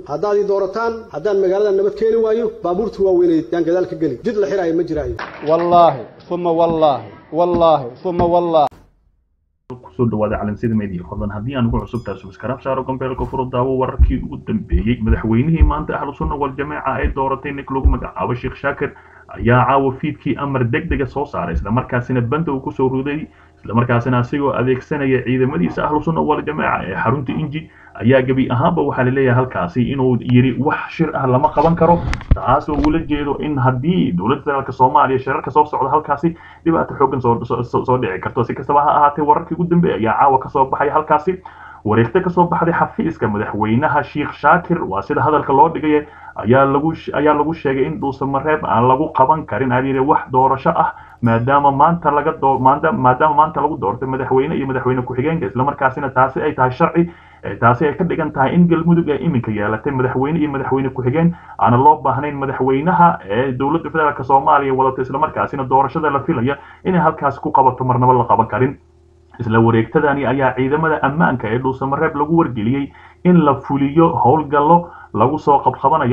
haddaad ii doorataan haddaan magaalada nabad keeni waayo baabuurta waaweyneed yaan gadaal ka geli jid la xiraayo ma jiraayo wallaahi uma wallaahi wallaahi uma wallaahi kusoo dhawaada calansyada media fadlan haddii aan ugu cusub tahay subscribe saaro gambeelka furo daawo wararkii ugu dambeeyey madaxweynihii maanta ahlu sunna wal jameeca ay dooratay nik lagu magacaabo sheekh shaakir ayaa caawa fiidkii amar degdega soo saaray islamarkaasina banda uu kusoo ruday islamarkaasina asigoo adeegsanaya ciidamadiisa ahlu sunna wal jameeca ee xarunta inji ayaa gebi ahaanba waxaa laleeyahay halkaasi inuu yiri wax shir ah lama qaban karo taas oo ula jeedo in haddii dowladda federaalk soomaaliya shirarka soo socda halkaasi dhibaato xoogan soo dhici karto si kastaba ha ahaatee wararkii ugu dambeeya ayaa caawa kasoo baxaya halkaasi wareegta kasoo baxday xafiiska madaxweynaha sheekh shaakir waa sida hadalka loo dhigay ayaa lagu ayaa lagu sheegay in dhuusamareeb aan lagu qaban karin ayiri wax doorasho ah maadaama maanta laga doo maadaama maanta lagu doortay madaxweyne iyo madaxweyne ku-xigeenka islamarkaasina taasi ay tahay sharci taasi ay ka dhigan tahay in galmudug ay iminka yeelatay madaxweyne iyo madaxweyne ku-xigeen aana loo baahnayn madaxweynaha ee dowladda federaalk soomaaliya wadata islamarkaasina doorashada la filaya inay halkaasi ku qabato marnaba la qaban karin isla wareegtadani ayaa ciidamada ammaanka ee dhuusamareeb lagu wargeliyey in la fuliyo howlgallo lagu soo qabqabanayo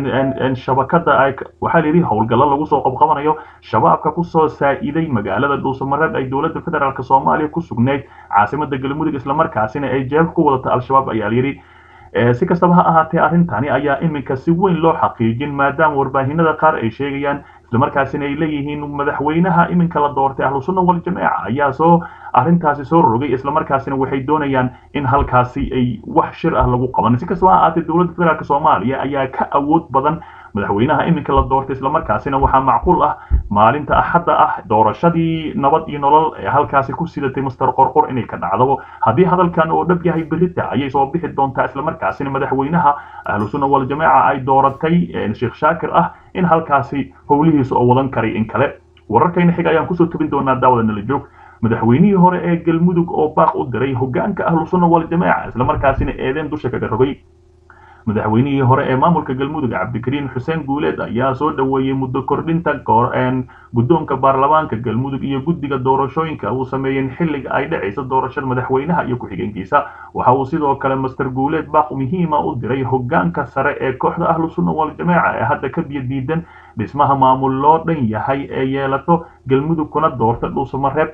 shabakada waxaa la yidhi howlgallo lagu soo qabqabanayo shabaabka kusoo saa'iday magaalada dhuusamareeb ay dowladda federaalk soomaaliya ku sugnayd caasimada galmudug islamarkaasina ay jeeb ku wadata al-shabaab ayaa la yidhi si kastaba ha ahaatee arrintani ayaa iminka si weyn loo xaqiijin maadaama warbaahinada qaar ay sheegayaan islamarkaasina ay leeyihiin madaxweynaha iminka la doortay ahlu sunna wal jameeca ayaa soo arrintaasi soo rogay islamarkaasina waxay doonayaan in halkaasi ay wax shir ah lagu qaban si kastaba ha ahaatee dowladda federaalk soomaaliya ayaa ka awood badan madaxweynaha iminka la doortay islamarkaasina waxaa macquul ah maalinta axadda ah doorashadii nabad iyo nolol ee halkaasi ku sidatay master qorqor inay ka dhacdo haddii hadalkan oo dhab yahay berita ayay soo bixi doontaa islamarkaasina madaxweynaha ahlu sunna wal jameeca ay dooratay sheekh shaakir ah in halkaasi howlihiisa oo wadan karay in kale wararkayna xiga ayaan kusoo tubin doonaa daawada nala joog madaxweynihii hore ee galmudug oo baaq u diray hogaanka ahlu sunna wal jameeca islamarkaasina eedeen dusha kaga rogay madaxweynihii hore ee maamulka galmudug cabdikariin xuseen guuleed ayaa soo dhoweeyey muddo kordhinta guddoonka baarlamaanka galmudug iyo guddiga doorashooyinka uu sameeyeen xilliga ay dhacaysa doorashada madaxweynaha iyo ku-xigeenkiisa waxa uu sidoo kale master guuleed baaq muhiima u diray hogaanka sare ee kooxda ahlu sunna wal jameeca ee hadda ka biyo diidan dhismaha maamul loo dhan yahay ee yeelato galmudug kuna doorta dhuusamareeb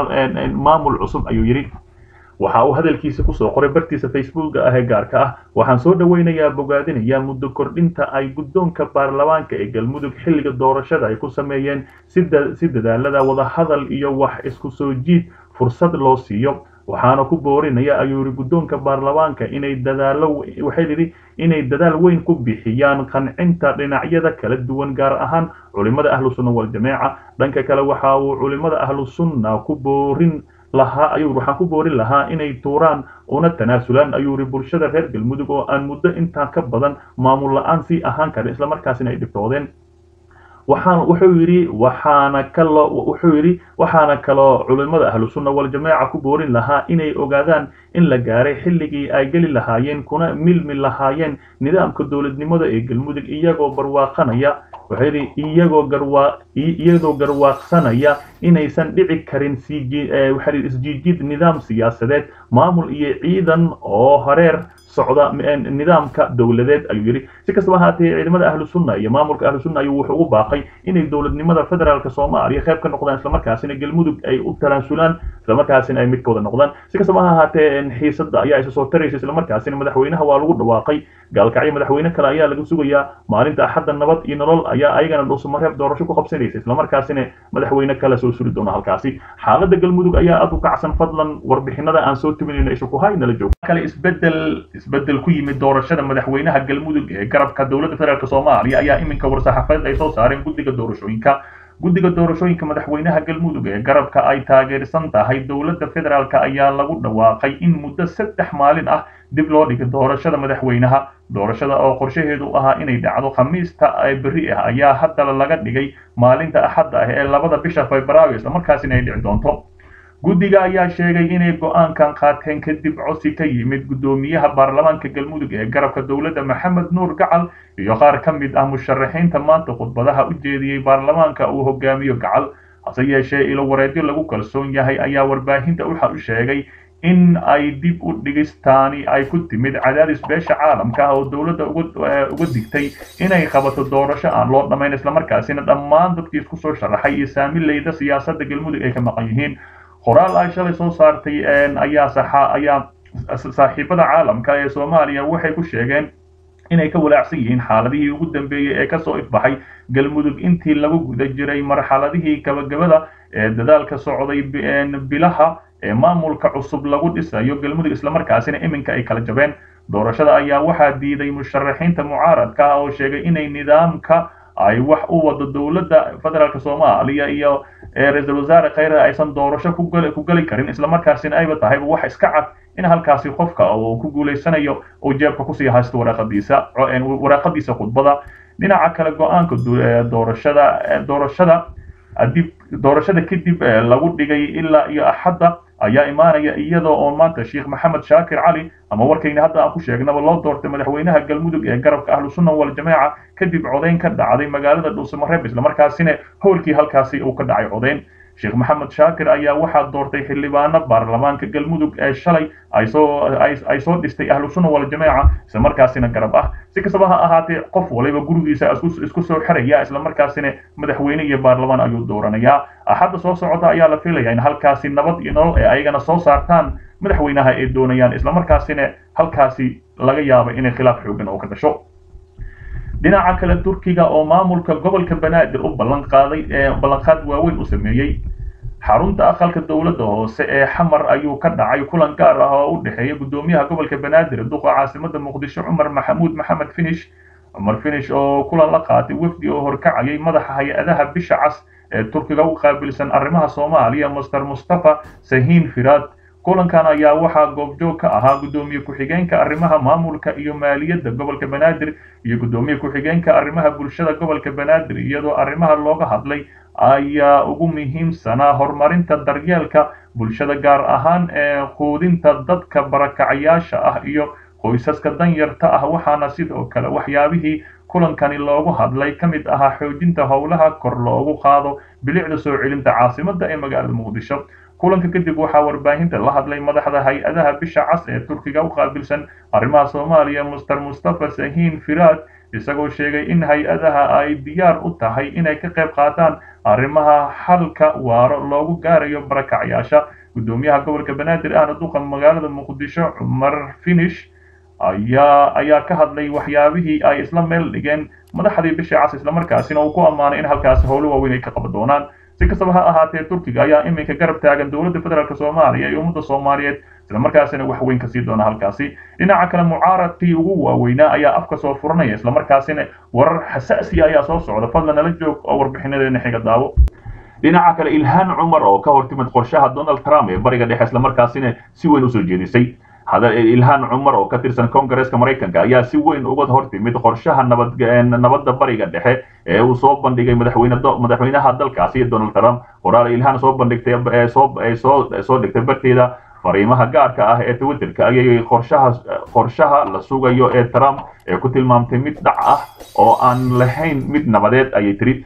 maamul cusub ayuu yidhi waxa uu hadalkiisa kusoo qoray bartiisa facebooka ah ee gaarka ah waxaan soo dhoweynayaa bogaadinayaa muddo kordhinta ay guddoonka baarlamaanka ee galmudug xilliga doorashada ay ku sameeyeen si dadaalada wadahadal iyo wax isku soo jiid fursad loo siiyo waxaana ku boorinaya ayuu yidhi guddoonka baarlamaanka inay dadaalo waxay yidhi inay dadaal weyn ku bixiyaan qancinta dhinacyada kala duwan gaar ahaan culimada ahlu sunna wal jameeca dhanka kale waxa uu culimada ahlu sunna ku boorin lahaa ayuu waxaan ku boorin lahaa inay tuuraan una tanaasulaan ayuu yidhi bulshada reer galmudug oo aan muddo intaa ka badan maamul la-aan sii ahaan karin islamarkaasina ay dhibtoodeen waxaan wuxuu yidhi waxaana kaloo wuxuu yidhi waxaana kaloo culimada ahlu sunna wal jameeca ku boorin lahaa inay ogaadaan in la gaaray xilligii ay geli lahaayeen kuna milmi lahaayeen nidaamka dowladnimada ee galmudug iyagoo barwaaqanaya wuxuu yidhi iyagoo garwaa iyadoo garwaaqsanaya inaysan dhici karin waxaa isjiijid nidaam siyaasadeed maamul iyo ciidan oo hareer socda nidaamka dowladeed ayuu yidhi si kastaba ahaatee ciidamada ahlu sunna iyo maamulka ahlu sunna ayuu wuxuu ugu baaqay inay dowladnimada federaalk soomaaliya qayb ka noqdaan islamarkaasina galmudug ay u talaansulaan islamarkaasina ay midkooda noqdaan si kastaba ha ahaatee xiisadda ayaa isa soo taraysa islamarkaasina madaxweynaha waa lagu dhawaaqay gaalkacyo madaxweyne kale ayaa laga sugayaa maalinta axadda nabad iyo nolol ayaa ayagana dhuusamareeb doorasho ku qabsanaysa islamarkaasina madaxweyne kale soo suri doona halkaasi xaaladda galmudug ayaa aad u kacsan fadlan warbixinada aan soo tubinayno isha ku hay nala joog kale isbedel isbedel ku yimid doorashada madaxweynaha galmudug ee garabka dowladda federaalk soomaaliya ayaa iminka war-saxaafadeed ay soo saareen guddiga doorashooyinka guddiga doorashooyinka madaxweynaha galmudug ee garabka ay taageersan tahay dowladda federaalk ayaa lagu dhawaaqay in muddo saddex maalin ah dib loo dhigay doorashada madaxweynaha doorashada oo qorshaheedu ahaa inay dhacdo khamiista berri ah ayaa haddana laga dhigay maalinta axadda ah ee labada bisha febraayo islamarkaasina ay dhici doonto guddiga ayaa sheegay inay go-aankan qaateen kadib cosi ka yimid guddoomiyaha baarlamaanka galmudug ee garabka dowladda maxamed nuur gacal iyo qaar ka mid ah musharaxiinta maanta khudbadaha u jeediyey baarlamaanka uu hogaamiyo gacal hase yeeshee ilo wareedyo lagu kalsoon yahay ayaa warbaahinta waxa u sheegay in ay dib u dhigistaani ay ku timid cadaadis beesha caalamka ah oo dowladda uga digtay inay qabato doorasho aan loo dhammayn islamarkaasina dhammaan dadkii isku soo sharaxay iyo saamileyda siyaasadda galmudug ay ka maqan yihiin qoraal ay shalay soo saartay ayaa ayaa saaxiibada caalamka ee soomaaliya waxay ku sheegeen inay ka walaacsan yihiin xaaladihii ugu dambeeyey ee kasoo ifbaxay galmudug intii lagu guda jiray marxaladihii gabagabada ee dadaalka socday bilaha ee maamulka cusub lagu dhisayo galmudug islamarkaasina iminka ay kala jabeen doorashada ayaa waxaa diiday musharaxiinta mucaaradka ah oo sheegay inay nidaamka ay wax u wado dowladda federaalk soomaaliya iyo ra-iisul wasaare khayre aysan doorasho ku geli karin islamarkaasina ayba tahayba wax iska cad in halkaasi qofka uu ku guulaysanayo uu jeebka kusii haysto waraaqadiisa waraaqadiisa khudbada dhinaca kale go-aanka doorashada doorashada dib doorashada kadib lagu dhigay ilaa iyo axadda ayaa imaanaya iyadoo oo maanta sheekh maxamed shaakir cali ama warkayna hadda aan ku sheegnaba loo doortay madaxweynaha galmudug ee garabka ahlu sunna wal jamaaca kadib codayn ka dhacday magaalada dhuusamareeb islamarkaasina howlkii halkaasi uu ka dhacay codayn sheekh maxamed shaakir ayaa waxaa doortay xildhibaano baarlamaanka galmudug ee shalay ay soo ay soo dhistay ahlu sunna wal jamaaca islamarkaasina garab ah si kastaba ha ahaatee qof waliba gurigiisa isku soo xiraya islamarkaasina madaxweyne iyo baarlamaan ayuu dooranayaa axadda soo socota ayaa la filayaa in halkaasi nabad iyo nolol ee ayagana soo saartaan madaxweynaha ay doonayaan islamarkaasina halkaasi laga yaabo inay khilaaf xoogan oo ka dhasho dhinaca kale turkiga oo maamulka gobolka banaadir u ballan qaaday ballanqaad waaweyn u sameeyey xarunta aqalka dowladda hoose ee xamar ayuu ka dhacay kulan gaar ah oo u dhexeeya gudoomiyaha gobolka banaadir duqa caasimada muqdisho cumar maxamuud maxamed finish cumar finish oo kulan la qaatay wafdi oo horkacayay madaxa hay-adaha bisha cas ee turkiga u qaabilsan arrimaha soomaaliya master mustafa sahiin firaad kulankan ayaa waxaa goobjoog ka ahaa gudoomiye ku-xigeenka arrimaha maamulka iyo maaliyadda gobolka banaadir iyo gudoomiye ku-xigeenka arrimaha bulshada gobolka banaadir iyadoo arrimaha looga hadlay ayaa ugu muhiimsanaa horumarinta daryeelka bulshada gaar ahaan ee quudinta dadka barakacayaasha ah iyo qoysaska danyarta ah waxaana sidoo kale waxyaabihii kulankani loogu hadlay ka mid ahaa xoojinta howlaha kor loogu qaado bilicda soo celinta caasimadda ee magaalada muqdisho kulanka kadib waxaa warbaahinta la hadlay madaxda hay-adaha bisha cas ee turkiga u qaabilsan arrimaha soomaaliya master mustafa sahiin firaad isagoo sheegay in hay-adaha ay diyaar u tahay inay ka qayb qaataan arrimaha xalka waaro loogu gaarayo barakacyaasha gudoomiyaha gobolka banaadir ahna duqa magaalada muqdisho cumar finish ayaa ayaa ka hadlay waxyaabihii ay isla meel dhigeen madaxdii bisha cas islamarkaasina uu ku ammaanay in halkaasi howlo waaweyn ay ka qaban doonaan si kastaba ha ahaatee turkiga ayaa iminka garab taagan dowladda federaalk soomaaliya iyo ummadda soomaaliyeed islamarkaasina wax weyn kasii doona halkaasi dhinaca kale mucaaradkii ugu waaweynaa ayaa afka soo furanaya islamarkaasina warar xasaasiya ayaa soo socda fadlan nala joog oo warbixinadeena xiga daawo dhinaca kale ilhaan cumar oo ka hortimid qorshaha donald trump ee bariga dhexe islamarkaasina si weyn usoo jeedisay ilhaan cumar oo ka tirsan kongareska maraykanka ayaa si weyn uga hortimid qorshaha nabadda bariga dhexe ee uu soo bandhigay madaxweynaha dalkaasi donald trump qoraal ilhaan soo bandhigtay soo dhigtay barteeda fariimaha gaarka ah ee twitterka ayay qorshaha qorshaha la sugayo ee trump ee ku tilmaamtay mid dhac ah oo aan lahayn mid nabadeed ayay tiri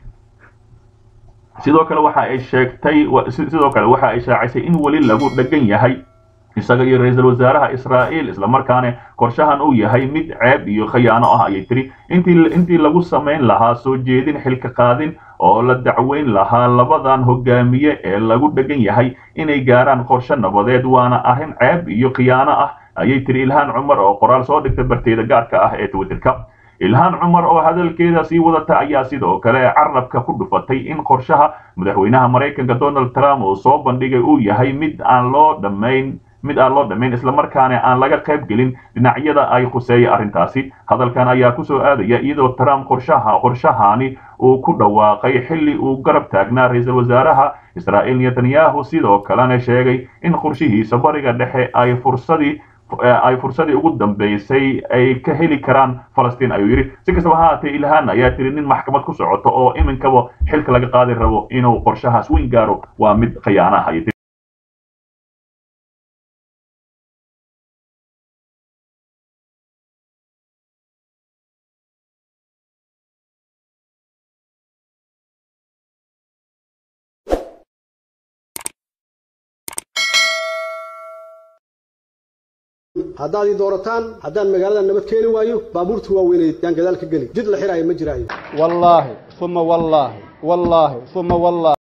sidoo kale waxa ay sheegtay sidoo kale waxa ay shaacisay in weli lagu dhagan yahay isaga iyo ra-iisul wasaaraha israa'iil islamarkaana qorshahan uu yahay mid ceeb iyo khayaano ah ayay tiri intii intii lagu samayn lahaa soo jeedin xilka qaadin oo la dacweyn lahaa labadan hogaamiye ee lagu dhegan yahay inay gaaraan qorshe nabadeed waana arrin ceeb iyo khiyaano ah ayay tiri ilhaan cumar oo qoraal soo dhigtay barteeda gaarka ah ee twitterka ilhaan cumar oo hadalkeeda sii wadata ayaa sidoo kale carabka ku dhufatay in qorshaha madaxweynaha maraykanka donald trump uu soo bandhigay uu yahay mid aan loo dhammayn mid aan loo dhammayn islamarkaana aan laga qayb gelin dhinacyada ay khuseeya arrintaasi hadalkan ayaa kusoo aadaya iyadoo trump qorshaha qorshahani uu ku dhawaaqay xilli uu garab taagnaa ra-iisul wasaaraha israa'iil netanyahu sidoo kalena sheegay in qorshihiisa bariga dhexe ay fursadii ay fursadii ugu dambeysay ay ka heli karaan falastiin ayuu yidhi si kastaba ha haatee ilhaan ayaa tiri nin maxkamad ku socoto oo iminkaba xilka laga qaadi rabo inuu qorshahaas weyn gaaro waa mid khiyaanaha haddaad ii doorataan haddaan magaalada nabad keeni waayo baabuurta waaweyneed yaan gadaal ka geli jid la xiraayo ma jiraayo wallaahi uma wallaahi wallaahi uma wallaahi